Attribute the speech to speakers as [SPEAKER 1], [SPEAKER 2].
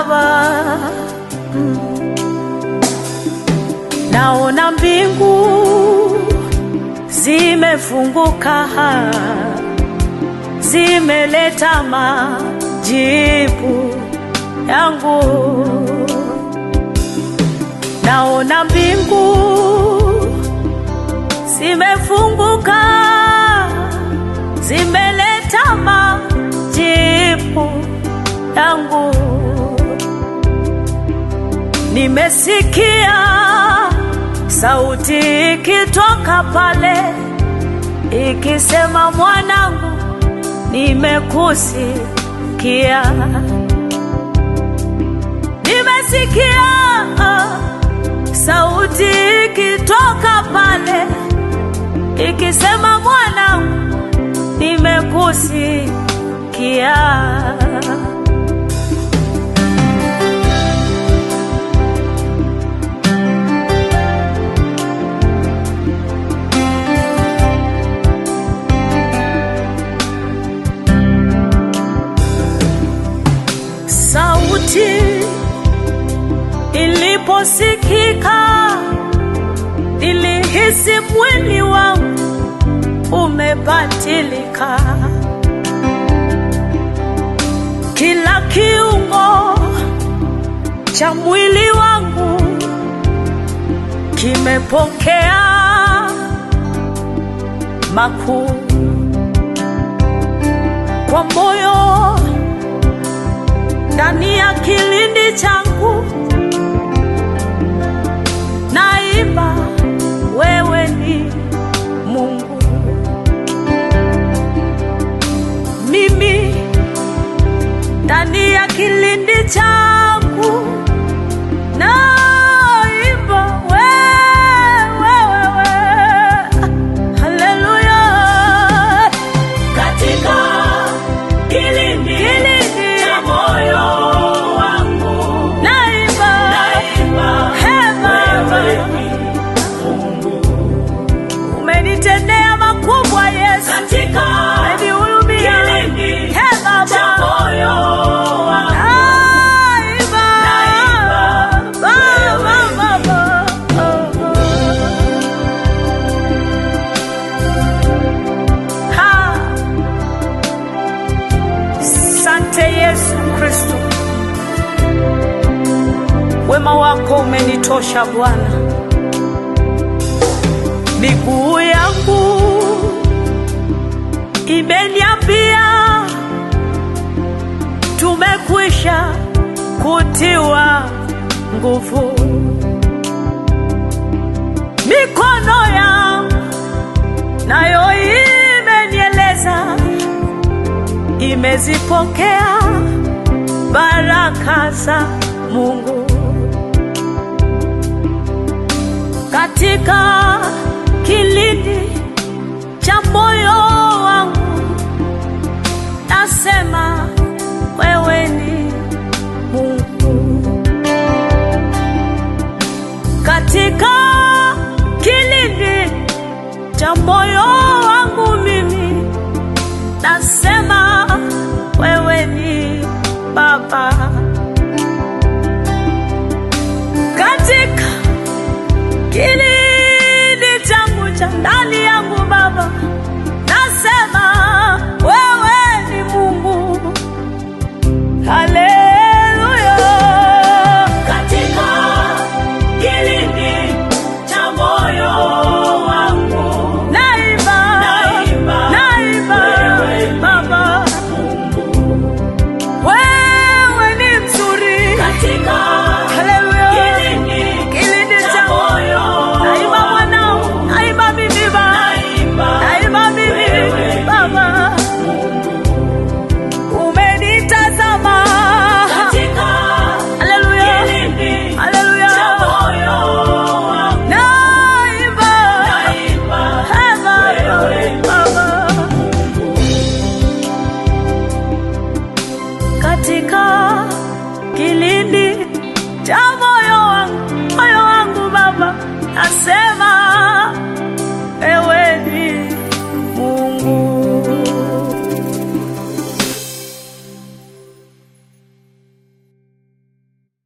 [SPEAKER 1] Baba. Mm. Naona mbingu zimefunguka, zimeleta majibu yangu. Naona mbingu zimefunguka, zimeleta majibu yangu. Nimesikia sauti ikitoka pale ikisema, mwanangu, nimekusikia. Nimesikia sauti ikitoka pale ikisema, mwanangu, nimekusikia. Sauti iliposikika, nilihisi mwili wangu umebadilika, kila kiungo cha mwili wangu kimepokea makuu kwa moyo ndani ya kilindi changu naimba, wewe ni Mungu. Mimi ndani ya kilindi changu naimba, wewe, wewe, haleluya,
[SPEAKER 2] katika kilindi cha moyo wangu
[SPEAKER 1] naimba,
[SPEAKER 2] naimba,
[SPEAKER 1] He Baba.
[SPEAKER 2] wewe ni Mungu.
[SPEAKER 1] umenitendea makubwa Yesu,
[SPEAKER 2] Katika
[SPEAKER 1] umenihurumia
[SPEAKER 2] kilindi
[SPEAKER 1] He
[SPEAKER 2] cha
[SPEAKER 1] Baba.
[SPEAKER 2] moyo wangu
[SPEAKER 1] Naimba,
[SPEAKER 2] Naimba,
[SPEAKER 1] Baba, Baba. Ha. Sante Yesu Kristo, wema wako umenitosha Bwana. Miguu yangu imeniambia tumekwisha kutiwa nguvu. Mikono yangu nayo imenieleza imezipokea baraka za Mungu katika kilindi cha moyo wangu, nasema wewe ni Mungu katika kilindi cha moyo wangu, mimi nasema wewe ni Baba katika kilindi changu cha ndani yangu Baba, nasema wewe ni Mungu. Haleluya,
[SPEAKER 2] katika kilindi cha moyo wangu
[SPEAKER 1] naimba,
[SPEAKER 2] Naimba,
[SPEAKER 1] naimba
[SPEAKER 2] wewe ni
[SPEAKER 1] Baba, wewe ni mzuri.
[SPEAKER 2] katika
[SPEAKER 1] Haleluya,
[SPEAKER 2] kilindi
[SPEAKER 1] kilindi
[SPEAKER 2] cha
[SPEAKER 1] changu
[SPEAKER 2] moyo
[SPEAKER 1] naimba mwanao, naimba mimi Baba,
[SPEAKER 2] naimba
[SPEAKER 1] naimba mimi
[SPEAKER 2] wewe
[SPEAKER 1] Baba, umenitazama
[SPEAKER 2] katika
[SPEAKER 1] Haleluya,
[SPEAKER 2] kilindi
[SPEAKER 1] haleluya,
[SPEAKER 2] cha moyo wangu
[SPEAKER 1] naimba
[SPEAKER 2] naimba
[SPEAKER 1] Baba,
[SPEAKER 2] wewe
[SPEAKER 1] Baba, katika kilindi cha moyo wangu, moyo wangu Baba, nasema